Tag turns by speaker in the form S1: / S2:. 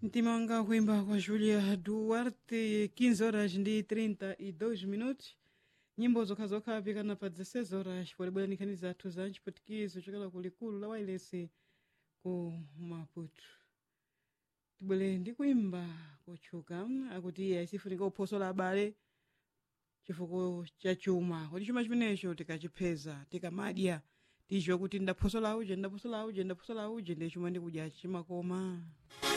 S1: mtima wanga kuimba kwa julia duarte 15 horas ndi 32 minutos nyimbo zokhazokha apikana pa 16 horas polibwera nkhani zathu za mchiputikizo chokela ku likulu la wailesi ku maputo tibwere ndi kuimba kotchuka akuti iye sifunika kuphosola abale chifukwa cha chuma kuti chuma chimenecho tikachipeza tikamadya ticho kuti ndaphosola uje ndaphosola uje ndaphosola uje ndiye chuma ndikudya chimakoma